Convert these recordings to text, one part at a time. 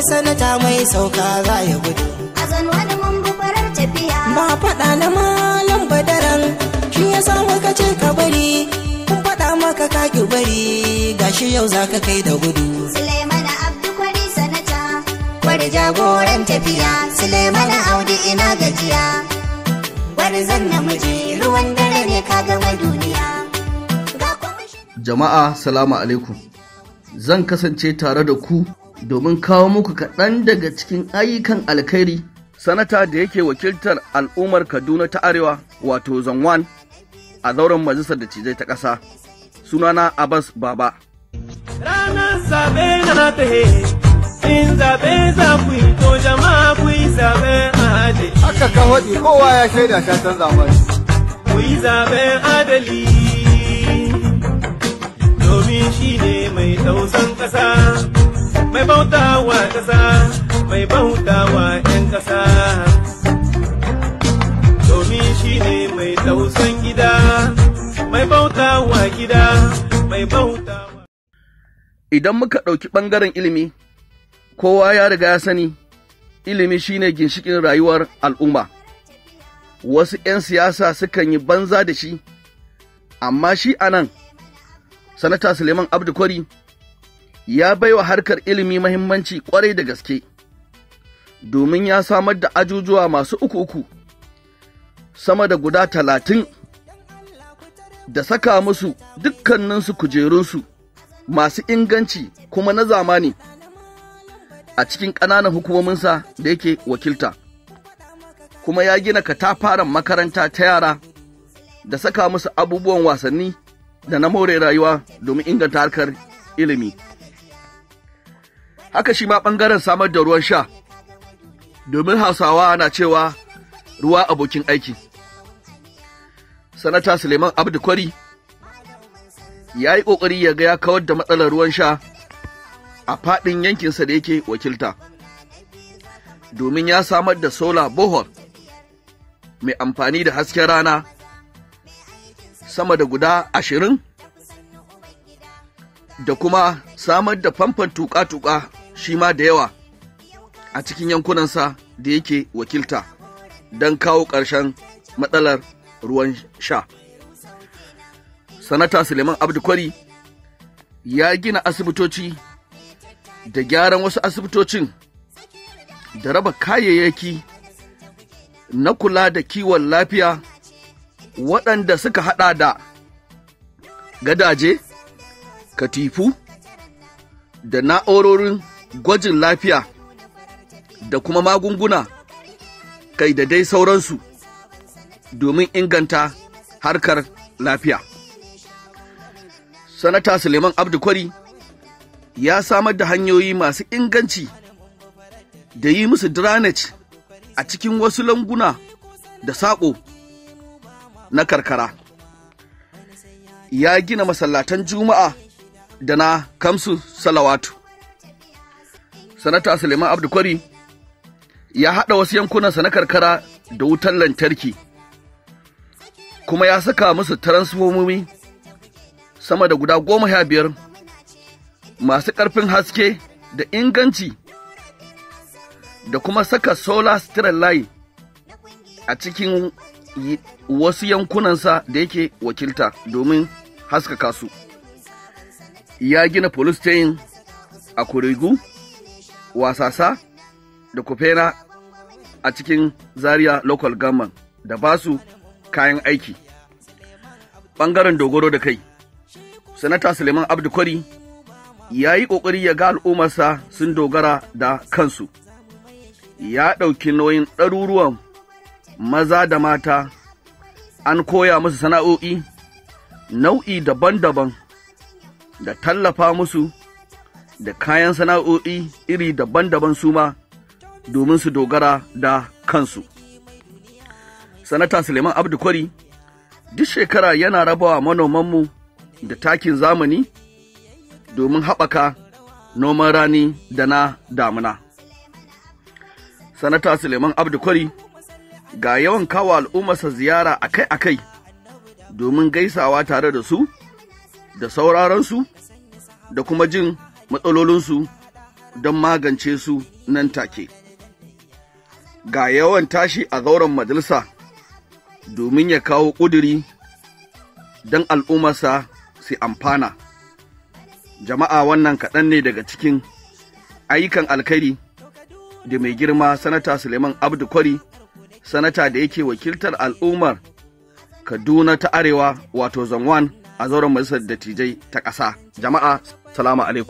sanata mai sauka za ya gudu a zan wani mun bi farar tafiya ba faɗa na malam badaran shi ya sa muka ce ka bari kun faɗa maka ka ki bari gashi yau za ka kai da gudu Suleimana Abdu kwari sanata kwari jagoran tafiya Suleimana Audu ina gajiya gwarzon namiji ruwan dare ne ka gama duniya ga kwamishinan Jama'a salamu alaikum. Zan kasance tare da ku domin kawo muku kaɗan daga cikin ayyukan alkhairi sanata da yake wakiltar al'ummar Kaduna ta Arewa wato Zanwan a zauren majalisar da cijai ta ƙasa. Sunana Abbas Baba. Ranar zaɓe na tahe, in zaɓe za ku yi to jama'a ku yi zaɓen adali. haka ka faɗi kowa ya shaida ta san zamani Ku yi zaɓen adali. Domin shi ne mai tausan ƙasa, mai bautawa ƙasa, mai bautawa ‘yan ƙasa. Domin shi ne mai tausan gida, mai bautawa gida, mai bautawa. Idan muka ɗauki ɓangaren ilimi, kowa ya riga ya sani, ilimi shine ginshiƙin rayuwar al'umma. Wasu ‘yan siyasa sukan yi banza da shi, amma shi a nan, Sanata Suleiman Abdu Kwari ya baiwa harkar ilimi mahimmanci ƙwarai da gaske, domin ya samar da ajujuwa masu uku-uku, sama da guda talatin, da saka musu dukkaninsu kujerunsu. masu inganci kuma na zamani a cikin ƙananan hukumominsa da yake wakilta, kuma ya gina katafaren makaranta ta yara da saka musu abubuwan wasanni da na more rayuwa domin inganta harkar ilimi. Haka shi ma ɓangaren samar da ruwan sha, domin hausawa na cewa ruwa abokin aiki. Sanata Suleiman Abdu Kwari ya yi ƙoƙari ya ga ya kawar da matsalar ruwan sha a faɗin yankinsa da yake wakilta, domin ya samar da sola bohol mai amfani da hasken rana sama da guda ashirin da kuma samar da famfon tuƙa-tuƙa shi ma da yawa a cikin yankunansa da yake wakilta don kawo ƙarshen matsalar ruwan sha. sanata Suleiman Abdu Kwari ya gina asibitoci da gyaran wasu asibitocin da raba kayayyaki na kula da kiwon lafiya waɗanda suka haɗa da gadaje, katifu da na'urorin gwajin lafiya da kuma magunguna kai da dai sauransu domin inganta harkar lafiya. Sanata Suleiman Abdu Kwari ya samar da hanyoyi masu inganci da yi musu drainage a cikin wasu languna da saƙo na karkara. Ya gina masallatan Juma'a da na Kamsu Salawatu. Sanata Suleiman Abdu Kwari ya haɗa wasu yankunansa na karkara da wutar lantarki, kuma ya saka musu transformomi sama da guda goma sha biyar masu ƙarfin haske da inganci da kuma saka solar street light a cikin yi- wasu yankunansa da yake wakilta domin haskaka su. Ya gina police station a Kurigu, Wasasa da Kufena a cikin Zaria local government da basu kayan aiki. Ɓangaren dogaro da kai. Sanata Suleiman Abdu Kwari ya yi ƙoƙari ya ga al'ummarsa sun dogara da kansu, ya ɗauki nauyin ɗaruruwan maza da mata, an koya musu sana'o'i nau'i daban-daban da tallafa musu da kayan sana'o'i iri daban-daban su ma domin su dogara da kansu. Sanata Suleiman Abdu Kwari duk shekara yana rabawa manomanmu da takin zamani domin haɓaka noman rani da na damuna. Sanata Suleiman Abdu Kwari ga yawan kawo al'ummarsa ziyara akai-akai domin gaisawa tare da su, da sauraronsu, da kuma jin matsalolinsu don magance su nan take. Ga yawan tashi a zauren majalisa domin ya kawo ƙuduri don al'ummarsa su amfana. Jama'a wannan kaɗan ne daga cikin ayyukan alkhairi da mai girma sanata Suleiman Abdu Kwari, sanata da yake wakiltar al'ummar Kaduna ta Arewa wato Zanwan a zauren majalisar dattijai ta ƙasa. Jama'a, salamu alaikum.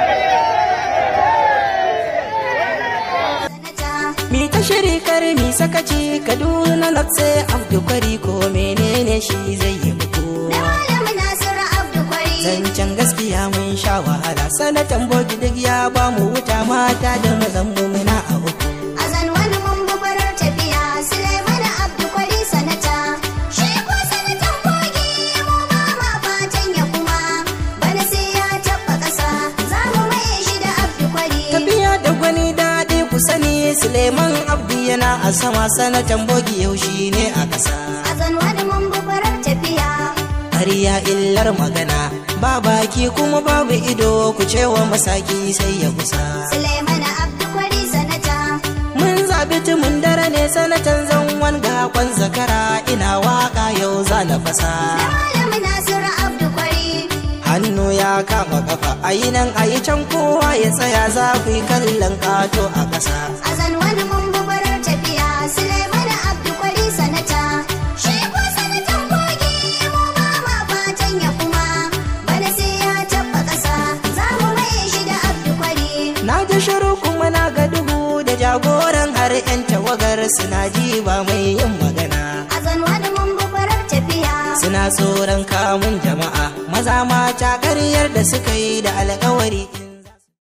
Mi ta shiri kar mi sakaci Kaduna Lotse Abdu Kwari ko menene shi zai yi muku. Na Malam Nasiru Abdu Kwari. Zancen gaskiya mun sha wahala sanatan bogi duk ya ba mu wuta mata da mazan mu muna a uku. A zan wani mun barar tafiya Suleiman Abdu Kwari sanata. Shi ko sanatan kogi mu ba ma fatan ya kuma. Bana sai ya taɓa ƙasa za mu maye shi da Abdu Kwari. Tafiya da gwani daɗi ku sani Suleiman Abdu yana a sama sanatan bogi yau shi ne a ƙasa. A zan wani mun barar tafiya. Ƙarya illar magana ba baki kuma babu ido ku cewa masaki sai ya kusa. Suleiman Abdu Kwari sanata. Mun zaɓi tumun dare ne sanatan zanwan gakon zakara ina waka yau za na fasa. Na Malam Nasiru Abdu Kwari. Hannu ya kama kafa a yi nan a yi can kowa ya tsaya za ku yi kallon ƙato a ƙasa. A zan wani mun barar tafiya Suleiman Abdu Kwari sanata. Shi ko sanatan kogi mu ba ma fatan ya kuma. Bana sai ya taɓa ƙasa za mu maye shi da Abdu Kwari. Na ji shiru kuma na ga duhu da jagoran har 'yan tawagar suna ji ba mai yin magana. A zan wani mun barar tafiya. Suna tsoron kamun jama'a maza mata ƙaryar da suka yi da alkawari